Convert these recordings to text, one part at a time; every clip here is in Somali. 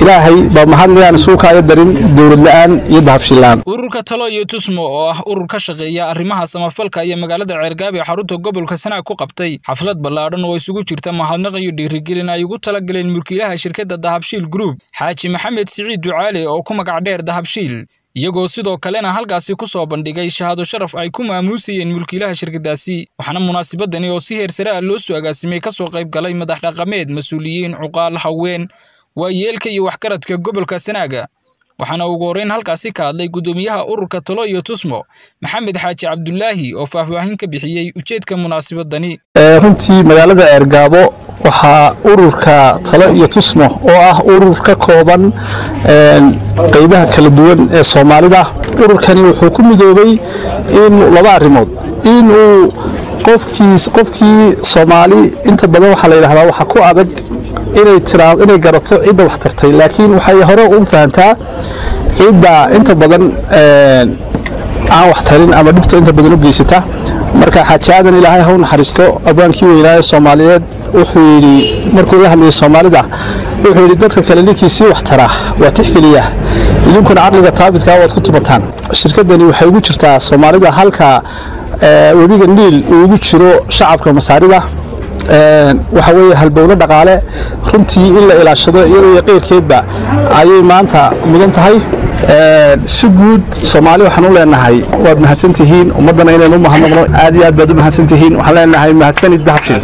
ilaahay baa mahadlayaan isuukaayo darin dowlad la-aan iyo dahabshilaan ururka talo iyo tusmo oo ah urur ka shaqeeya arrimaha samafalka iyo magaalada ceergaab ee xarunta gobolka sanaag ku qabtay xaflad ballaadhan oo isugu jirta mahadnaq iyo dhiirigelin ay ugu talagaleen mulkiilaha shirkadda dahabshiil group xaaji maxamed siciid ducaale oo ku magac dheer dahabshiil iyagoo sidoo kalena halkaasi ku soo bandhigay shahaado sharaf ay ku maamuusayeen mulkiilaha shirkaddaasi waxaana munaasabadani oo si heer sare ah loo soo agaasimay ka soo qayb galay madax dhaqameed mas-uuliyiin cuqaal haween waayeelka iyo waxgaradka gobolka sanaaga waxaana ugu horreyn halkaasi ka hadlay guddoomiyaha ururka talo iyo tusmo maxamed xaaji cabdulaahi oo faahfaahin ka bixiyey ujeedka munaasabadani runtii magaalada ceergaabo waxaa ururka talo iyo tusmo oo ah urur ka kooban qaybaha kala duwan ee soomaalida ururkani wuxuu ku midoobay in laba arrimood inuu qofkiis qofkii soomaali inta badan waxaa la yidhahdaa waxa ku adag inay tiraa inay garato cidda wax tartay laakiin waxay hore u fahantaa cidda inta badan aan wax tarin ama dhibta inta badan u geysata marka xaaji aadan ilaahay ha u naxariisto abwaankii weynaaye soomaaliyeed wuxuu yidhi markuu la hadlayay soomaalida wuxuu yidhi dadka kale ninkii sii wax taraa waa tixgeliya idinkuna caqliga taabidkaa waad ku tumataan shirkaddani waxay ugu jirtaa soomaalida halka webiga niil uu ugu jiro shacabka masaarida waxa weeye halbowlo dhaqaale runtii in la ilaashado iyadoo iyo qeyrkeedba ayay maanta mudan tahay si guud soomaali waxaan u leenahay waad mahadsan tihiin ummaddana inaynu u mahadnaqno aad iyo aad baad u mahadsan tihiin waxaan leenahay mahadsanid dahabshiil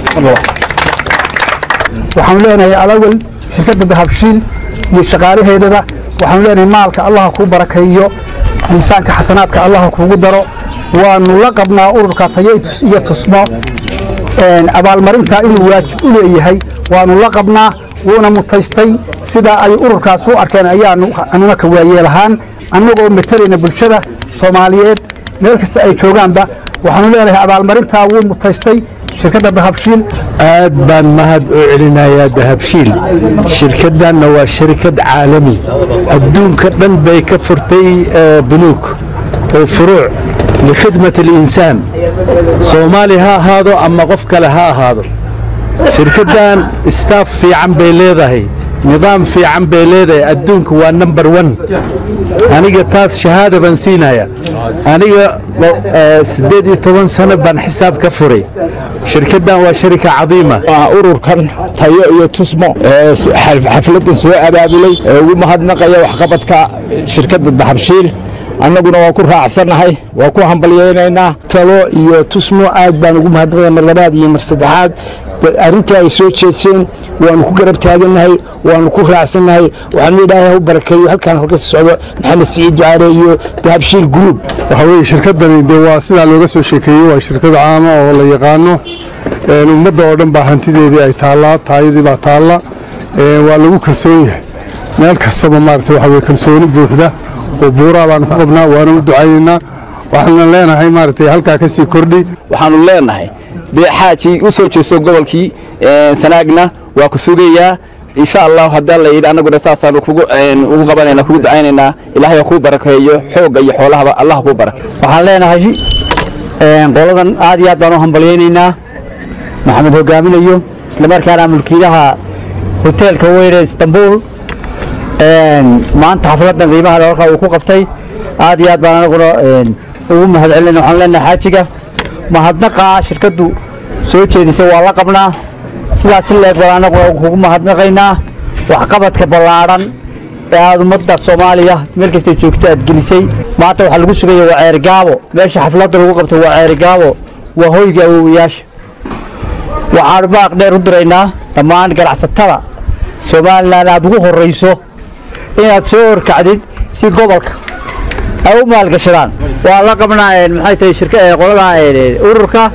waxaanu leenahay alawal shirkadda dahabshiil iyo shaqaalaheedaba waxaanu leenahay maalka allaha kuu barakeeyo miisaanka xasanaadka allaha kuugu daro waanu la qabnaa ururka tayo iyo tusmo abaalmarintaa inuu waajib u leeyahay waanu la qabnaa wuuna mutaystay sidaa ay ururkaas u arkeen ayaanu anuna ka waayeelahaan annagoo matalayna bulshada soomaaliyeed meel kasta ay joogaanba waxaanu leenahay abaalmarintaa wuu mutaystay shirkadda dahabshiil aad baan mahad u celinayaa dahabshiil shirkaddanna waa shirkad caalami adduunka dhan bay ka furtay bunuug oo furuuc likhidmat alinsaan soomaali ha ahaado ama qof kale ha ahaado shirkaddan istaaf fiican bay leedahay nidaam fiican bay leedahay adduunka waa number one aniga taas shahaada baan siinaya aniga siddeed iyo toban sano baan xisaab ka furay shirkaddan waa sharika cadiima ururkan tayo iyo tusmo xafladdan soo abaabulay ee ugu mahadnaqaya waxqabadka shirkadda dahabshiil annaguna waa ku raacsannahay waa ku hambalyaynaynaa talo iyo tusmo aad baan ugu mahadnaqaya mar labaad iyo mar saddexaad arrintii ay soo jeedseen waanu ku garab taagannahay waanu ku raacsannahay waxaanu ilaahay u barakeeyo halkaan halka socdo maxamed siciid ducaale iyo dahabshiil group waxa weeye shirkaddani dee waa sidaa looga soo sheekeeyey waa shirkad caama oo la yaqaano ummadda oo dhan baa hantideedii ay taallaa taayadii baa taalla waa lagu kalsoon yahay meel kastaba maaragtay waxa weye kalsooni buuxda oo buuraa baanu ku qabnaa waana u ducaynaynaa waxaana leenahay maaragtay halkaa ka sii kordhi waxaanu leenahay dee xaajii u soo jeesto gobolkii sanaagna waa ku sugayaa insha allah haddii alla yidhi annaguna saasaanu kugu ugu qabanayna kugu ducaynaynaa ilaahay ha kuu barakeeyo xoogga iyo xoolahaba allah kuu barake waxaan leenahay qoladan aad iyo aad baan u hambalyaynaynaa maxamed hogaaminayo islamarkaana mulkiilaha hoteelka weyne istanbul maanta xafladan qiimaha halkaa uu ku qabtay aad iyo aad baan anaguna ugu mahad celinayna waxaan leenahay xaajiga mahadnaqa shirkaddu soo jeedisay waa la qabnaa sidaas in leeg baan anaguna kugu mahadnaqaynaa waxqabadka ballaadhan ee aad ummadda soomaaliya meel kastay joogto aad gelisay maanta waxaa lagu sugaya waa ceerigaabo meesha xafladda lagu qabto waa ceerigaabo waa hoyga awowayaasha waxaanu baaq dheer u diraynaa dhammaan ganacsatada somalilan aad ugu horrayso inaad soo horkacdid si gobolka ay u maalgashadaan waa la qabnaa maxay tahay shirka qolada ururka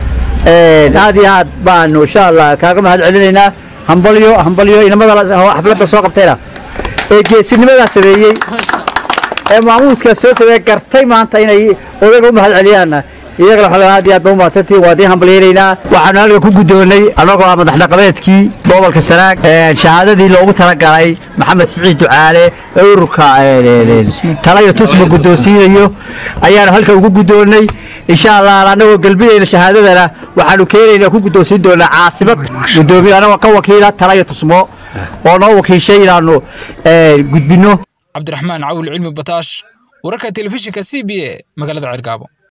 aad iyo aad baanu insha allah kaaga mahad celinaynaa hambalyo hambalyo inamada xafladda soo qabtayna ee geesinimadaa sameeyey ee maamuuskaa soo sameeye gartay maanta inay odaga u mahad celiyaanna iyagana waxaa aad iyo aad ba u mahadsantihin waa idiin hambalyaynaynaa waxaanu halka ku guddoonnay annagoo ah madax dhaqameedkii gobolka sanaag shahaadadii loogu talagalay maxamed siciid ducaale ee ururka talayo tusma guddoonsiinayo ayaanu halka ugu guddoonnay insha allah annagoo gelbinayna shahaadadana waxaanu keenaynaa ku guddoonsiin doonaa caasimad guddoomiye annagoo ka wakiila talayo tusmo oo noo wakiishay inaanu gudbinno cabdiraxmaan cawil cilmi bataash wararka telefishinka c b a magaalada ceergaabo